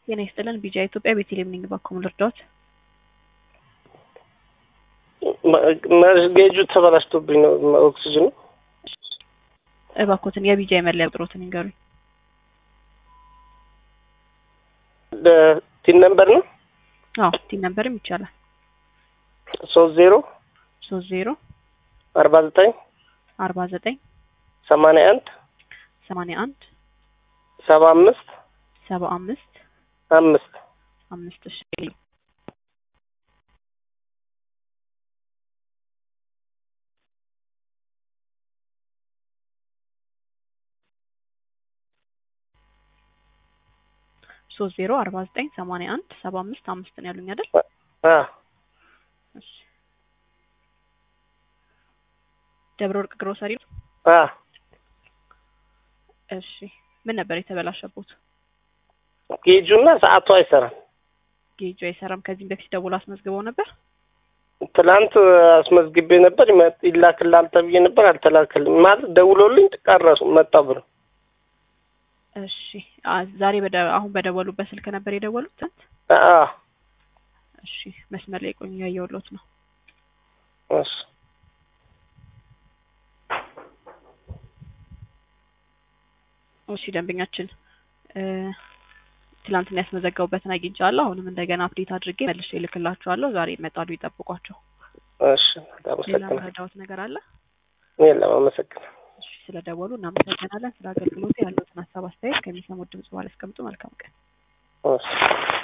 ጤና ይስጥልን ቢጃ ኢትዮጵያ ቤተልሔም ነኝ። እባክዎን ልርዳዎት? ጌጁ ተበላሽቶብኝ ነው ኦክሲጅኑ። እባክዎትን የቢጃ የመለያ ቁጥሮትን ይንገሩኝ። ቲን ነምበር ነው አዎ ቲን ነምበርም ይቻላል። ሶስት ዜሮ ሶስት ዜሮ አርባ ዘጠኝ አርባ ዘጠኝ ሰማንያ አንድ ሰማንያ አንድ ሰባ አምስት ሰባ አምስት አምስት አምስት እሺ ሶስት ዜሮ አርባ ዘጠኝ ሰማንያ አንድ ሰባ አምስት አምስት ነው ያሉኝ አይደል? አ እሺ ደብረ ወርቅ ግሮሰሪ ነው? አ እሺ ምን ነበር የተበላሸቦት? ጌጁና ሰዓቱ አይሰራም። ጌጁ አይሰራም። ከዚህም በፊት ደውሎ አስመዝግበው ነበር? ትላንት አስመዝግቤ ነበር ይመ- ይላክልሃል ተብዬ ነበር አልተላከልም። ማለት ደውሎልኝ ቀረሱ መጣ ብሎ እሺ አ- ዛሬ በደ አሁን በደወሉበት ስልክ ነበር የደወሉት ትናንት? አ እሺ መስመር ላይ ቆዩ ያየሁሎት ነው። እሺ እሺ ደንበኛችን እ ትላንትና ያስመዘገቡበትን አግኝቻለሁ። አሁንም እንደገና አፕዴት አድርጌ መልሼ እልክላችኋለሁ። ዛሬ ይመጣሉ፣ ይጠብቋቸው። እሺ ሌላ አመሰግናለሁ። መረዳዎት ነገር አለ? የለም አመሰግናለሁ። እሺ ስለደወሉ እናመሰግናለን። ስለ አገልግሎቱ ያሉትን ሀሳብ አስተያየት ከሚሰሙት ድምጽ በኋላ ያስቀምጡ። መልካም ቀን። እሺ